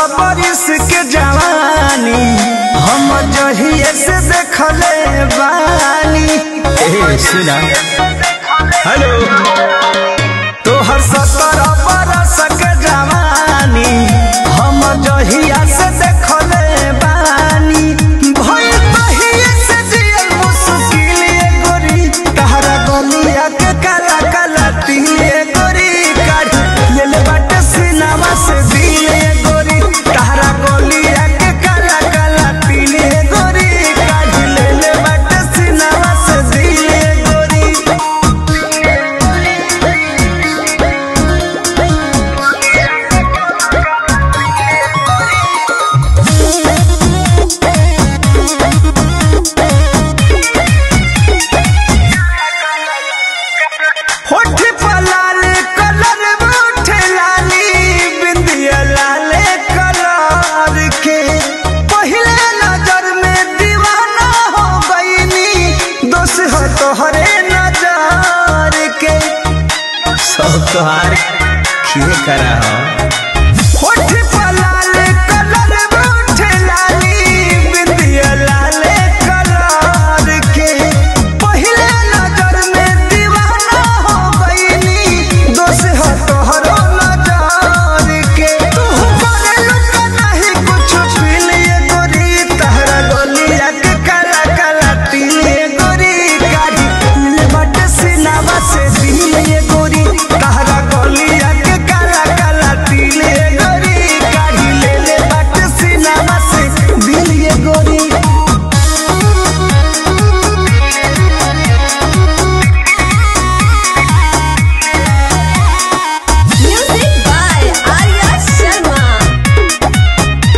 बरिस के जवानी हम जहिए से देखले बानी ए सुना हेलो तोहर सत्रह बरस के जवानी हम जहिया से देखले बानी भइल तहिए से जियल मुश्किल ये गोरी तहरा गलिया के काला काला तिल ये गोरी काढ़ लेल बाटे सिनामा से दिल ये गोरी तहरा गलिया के काला काला तिल ये गोरी काढ़ लेल बाटे सिनामा से दिल ये गोरी होठ पर लाल कलर उठे लाली बिंदिया लाल कलर के पहले नजर में दीवाना हो गईनी दोष हो तोहरे नजर के सब तोहार किए करा हो होठ पर लाल कलर उठे लाली बिंदिया लाल कलर के पहले नजर में दीवाना हो गईनी दोष हो तोहरो नजर के तू करे लुका नहीं कुछ पील ये गोरी तहरा गलिया के काला काला तिल ये गोरी गाड़ी ले बट सिनावा से दिल ये गोरी तहरा गलिया के काला काला तिल ये गोरी गाड़ी ले ले बट सिनावा से दिल ये गोरी Music by Arya Sharma.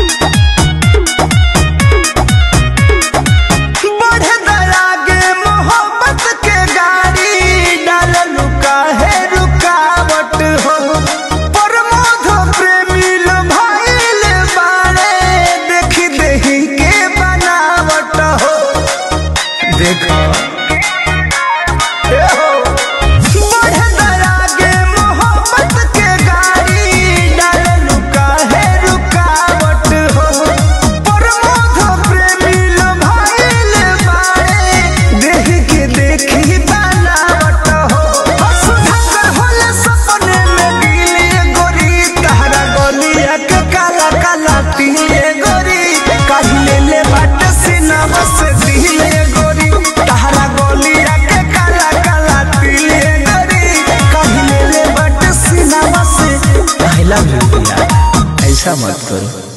बढ़े दरागे मोहब्बत के गाड़ी डाल लुका है रुकावट हो प्रमोद प्रेमी लो भाईल बाड़े देखी देही के बनावट हो देखो ए हो बढ़े दरागे मोहब्बत के गाड़ी डाल लुका है रुकावट हो प्रमोद प्रेमी लो भाईल बाड़े देख के देखी बनावट हो असुधा कर होले सपने में दिल गोरी तहरा गलिया के काला काला तिल गोरी काहिले ले बाट सिनामा से दिल गोरी तहरा गलिया के काला काला तिल गोरी काहिले ले बाट सिनामा से आई लव यू ऐसा मत करो